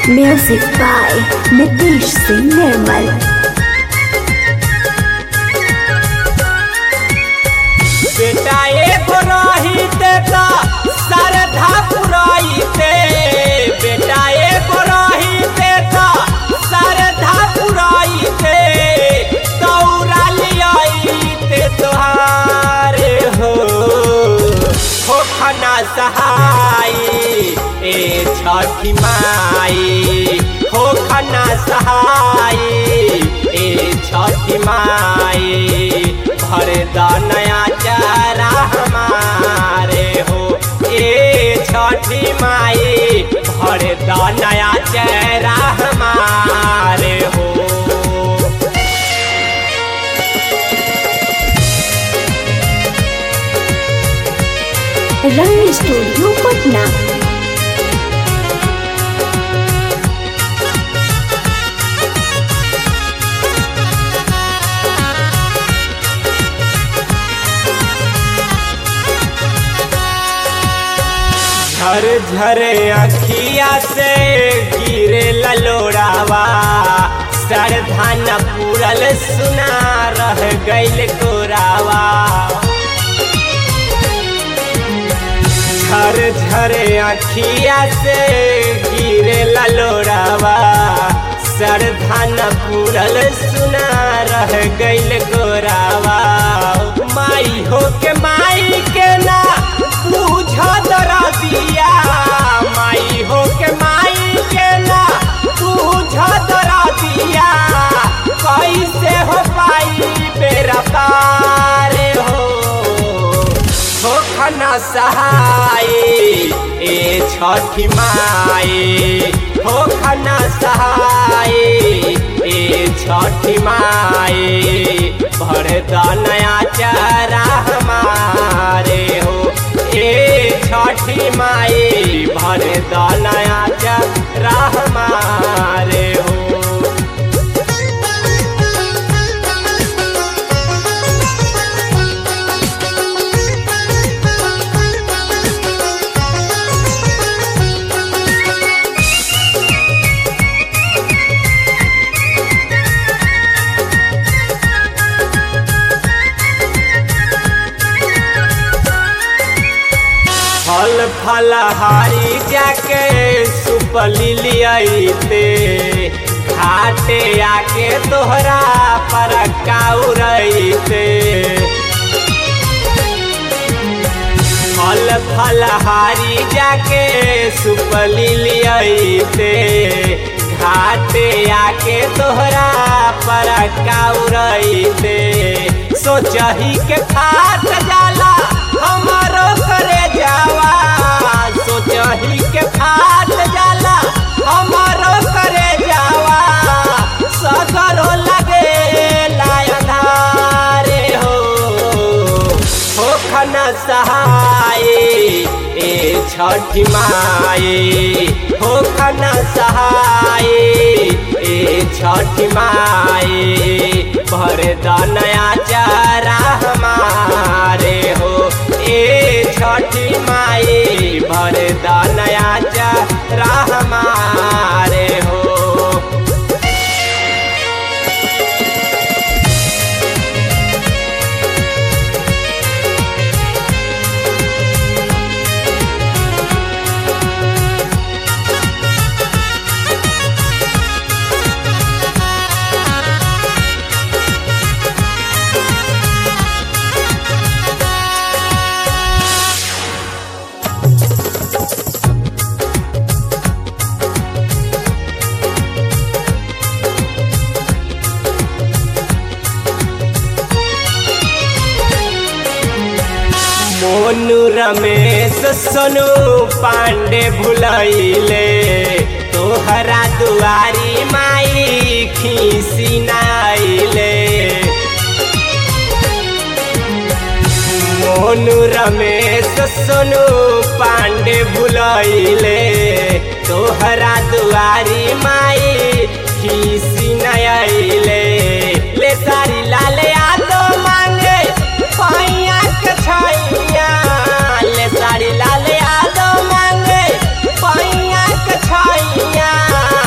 Music by Nitish Singh Nirmal. बेटा एगो रहिते त सरधा पुरैते बेटा एगो रहिते त सरधा पुरैते दौड़ा लियाइते तोहारे हो हो खना सहाय ए छठी माई हो खना सहाय ए छठी माई भर द नया चारा हमारे हो ए छठी माई भर द नया चारा हमारे हो Rang Studio Patna. झर झर अखिया से गिरे ललोड़ावा सरधान पूरल सुना रह गइल कोरावा झर झर अखिया से गिरे ललोड़ावा सरधान पूरल सुना रह गइल गोरावा माई हो के माई के ना पूछ दरा दिया माई हो के माई के ना पूछ दरा दिया कैसे हो पाई बेरा पार हो हो खना सहाय ए छठी माई हो खना सहाय ए छठी माई भर द नया चारा हमारे हो ए छठी माई भर द नया चारा हमारे हो फल फलहारी जाके सुपली लियाइते घाटे आके तोहरा पर काउरइते फल फलहारी जाके सुपली लियाइते घाटे आके तोहरा पर काउरइते सोचही के खाट जाला हमारो करे जावा सोचही के खाट जाला हमारो करे जावा सगरो लगे लायधारे हो हो खना सहाय ए छठी माई हो खना सहाय ए छठी माई भर द नया चारा हमारे हो ए छठी माई भर द नया चारा हमारे हो मोनू रमेश सोनू पांडे भुलैले तोहरा दुआरी माई खीसी नाइले मोनू रमेश सोनू पांडे भुलैले तोहरा दुआरी माई खीसी नइले ले सारी लाल यादो मांगे पैया के छैया ले सारी लाल यादो मांगे पैया के छैया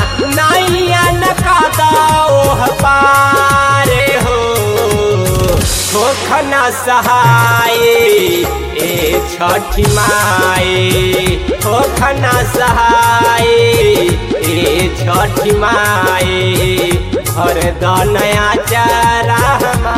सहाय ए छठी माई हो खना सहाय ए छठी माई भर द नया चारा